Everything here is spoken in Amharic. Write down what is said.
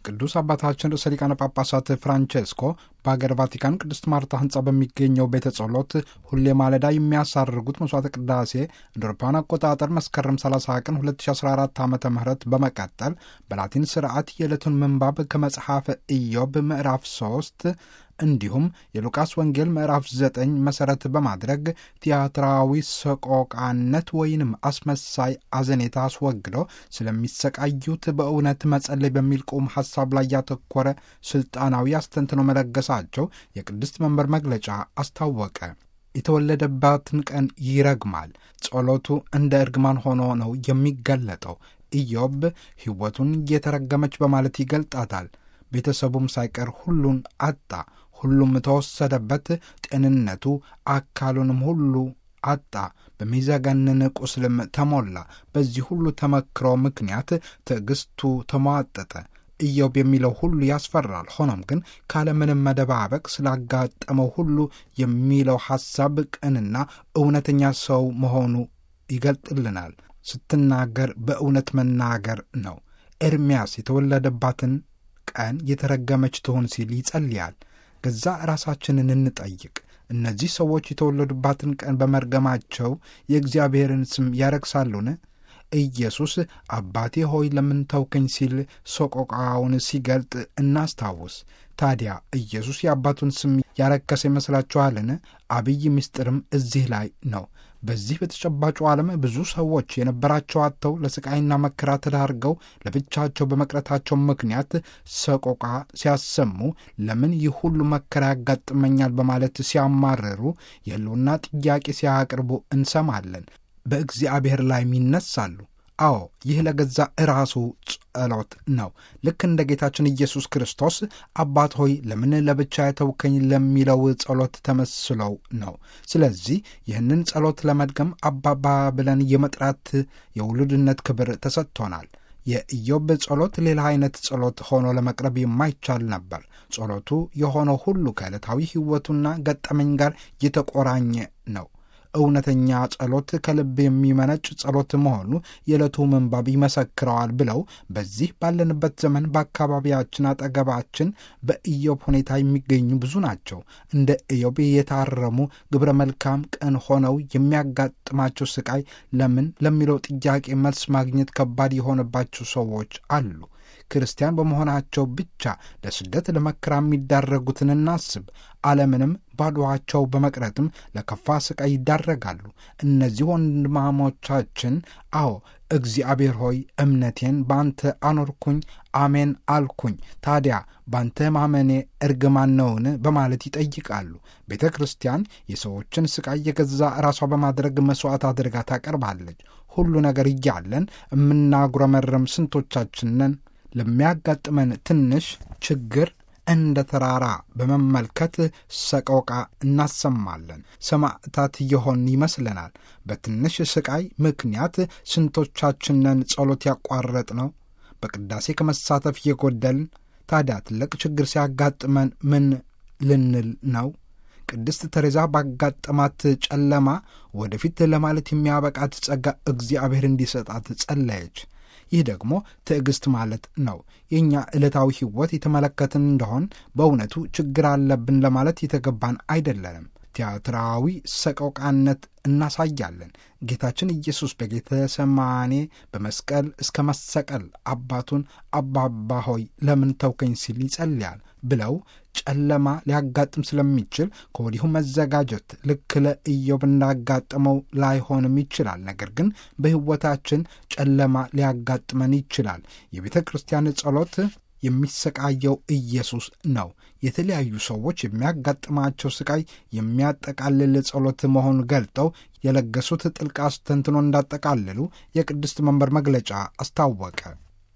ቅዱስ አባታችን ርዕሰ ሊቃነ ጳጳሳት ፍራንቼስኮ በሀገር ቫቲካን ቅድስት ማርታ ህንፃ በሚገኘው ቤተ ጸሎት ሁሌ ማለዳ የሚያሳርጉት መስዋዕተ ቅዳሴ እንደ አውሮፓውያን አቆጣጠር መስከረም 30 ቀን 2014 ዓ ም በመቀጠል በላቲን ስርዓት የዕለቱን ምንባብ ከመጽሐፈ ኢዮብ ምዕራፍ 3 እንዲሁም የሉቃስ ወንጌል ምዕራፍ 9 መሠረት በማድረግ ቲያትራዊ ሰቆቃነት ወይንም አስመሳይ አዘኔታ አስወግዶ ስለሚሰቃዩት በእውነት መጸለይ በሚል ቁም ሐሳብ ላይ ያተኮረ ሥልጣናዊ አስተንትኖ መለገሳቸው የቅድስት መንበር መግለጫ አስታወቀ። የተወለደባትን ቀን ይረግማል። ጸሎቱ እንደ እርግማን ሆኖ ነው የሚገለጠው። ኢዮብ ሕይወቱን እየተረገመች በማለት ይገልጣታል። ቤተሰቡም ሳይቀር ሁሉን አጣ። ሁሉም ተወሰደበት። ጤንነቱ፣ አካሉንም ሁሉ አጣ። በሚዘገንን ቁስልም ተሞላ። በዚህ ሁሉ ተመክሮ ምክንያት ትዕግስቱ ተሟጠጠ። ኢዮብ የሚለው ሁሉ ያስፈራል። ሆኖም ግን ካለምንም መደባበቅ ስላጋጠመው ሁሉ የሚለው ሐሳብ ቅንና እውነተኛ ሰው መሆኑ ይገልጥልናል። ስትናገር በእውነት መናገር ነው። ኤርምያስ የተወለደባትን ቀን የተረገመች ትሆን ሲል ይጸልያል። ገዛ ራሳችንን እንጠይቅ። እነዚህ ሰዎች የተወለዱባትን ቀን በመርገማቸው የእግዚአብሔርን ስም ያረክሳሉን? ኢየሱስ አባቴ ሆይ ለምን ተውከኝ ሲል ሰቆቃውን ሲገልጥ እናስታውስ። ታዲያ ኢየሱስ የአባቱን ስም ያረከሰ ይመስላችኋልን? አብይ ምስጢርም እዚህ ላይ ነው። በዚህ በተጨባጩ ዓለም ብዙ ሰዎች የነበራቸው አጥተው ለስቃይና መከራ ተዳርገው ለብቻቸው በመቅረታቸው ምክንያት ሰቆቃ ሲያሰሙ ለምን ይህ ሁሉ መከራ ያጋጥመኛል በማለት ሲያማርሩ የሕልውና ጥያቄ ሲያቀርቡ እንሰማለን። በእግዚአብሔር ላይም ይነሳሉ። አዎ ይህ ለገዛ እራሱ ጸሎት ነው። ልክ እንደ ጌታችን ኢየሱስ ክርስቶስ አባት ሆይ ለምን ለብቻ የተውከኝ ለሚለው ጸሎት ተመስለው ነው። ስለዚህ ይህንን ጸሎት ለመድገም አባባ ብለን የመጥራት የውሉድነት ክብር ተሰጥቶናል። የኢዮብ ጸሎት ሌላ አይነት ጸሎት ሆኖ ለመቅረብ የማይቻል ነበር። ጸሎቱ የሆነው ሁሉ ከዕለታዊ ሕይወቱና ገጠመኝ ጋር የተቆራኘ ነው። እውነተኛ ጸሎት ከልብ የሚመነጭ ጸሎት መሆኑ የዕለቱ ምንባብ ይመሰክረዋል ብለው በዚህ ባለንበት ዘመን በአካባቢያችን አጠገባችን በኢዮብ ሁኔታ የሚገኙ ብዙ ናቸው። እንደ ኢዮብ የታረሙ ግብረ መልካም ቅን ሆነው የሚያጋጥማቸው ስቃይ ለምን ለሚለው ጥያቄ መልስ ማግኘት ከባድ የሆነባቸው ሰዎች አሉ። ክርስቲያን በመሆናቸው ብቻ ለስደት ለመከራ የሚዳረጉትን እናስብ። ዓለምንም ባዶዋቸው በመቅረትም ለከፋ ስቃይ ይዳረጋሉ። እነዚህ ወንድማሞቻችን አዎ እግዚአብሔር ሆይ እምነቴን በአንተ አኖርኩኝ፣ አሜን አልኩኝ፣ ታዲያ በአንተ ማመኔ እርግማን ነውን? በማለት ይጠይቃሉ። ቤተ ክርስቲያን የሰዎችን ስቃይ የገዛ ራሷ በማድረግ መሥዋዕት አድርጋ ታቀርባለች። ሁሉ ነገር እያለን የምናጉረመረም ስንቶቻችን ነን? ለሚያጋጥመን ትንሽ ችግር እንደ ተራራ በመመልከት ሰቆቃ እናሰማለን። ሰማዕታት የሆን ይመስለናል። በትንሽ ስቃይ ምክንያት ስንቶቻችንን ጸሎት ያቋረጥ ነው? በቅዳሴ ከመሳተፍ የጎደልን። ታዲያ ትልቅ ችግር ሲያጋጥመን ምን ልንል ነው? ቅድስት ተሬዛ ባጋጠማት ጨለማ ወደፊት ለማለት የሚያበቃት ጸጋ እግዚአብሔር እንዲሰጣት ጸለየች። ይህ ደግሞ ትዕግስት ማለት ነው። የእኛ ዕለታዊ ሕይወት የተመለከትን እንደሆን በእውነቱ ችግር አለብን ለማለት የተገባን አይደለንም። ቲያትራዊ ሰቆቃነት እናሳያለን። ጌታችን ኢየሱስ በጌተሰማኔ በመስቀል እስከ መሰቀል አባቱን አባባ ሆይ ለምን ተውከኝ ሲል ይጸልያል ብለው ጨለማ ሊያጋጥም ስለሚችል ከወዲሁ መዘጋጀት ልክ ለኢዮብ እንዳጋጠመው ላይሆንም ይችላል። ነገር ግን በሕይወታችን ጨለማ ሊያጋጥመን ይችላል። የቤተ ክርስቲያን ጸሎት የሚሰቃየው ኢየሱስ ነው። የተለያዩ ሰዎች የሚያጋጥማቸው ስቃይ የሚያጠቃልል ጸሎት መሆኑን ገልጠው የለገሱት ጥልቅ አስተንትኖ እንዳጠቃልሉ የቅድስት መንበር መግለጫ አስታወቀ።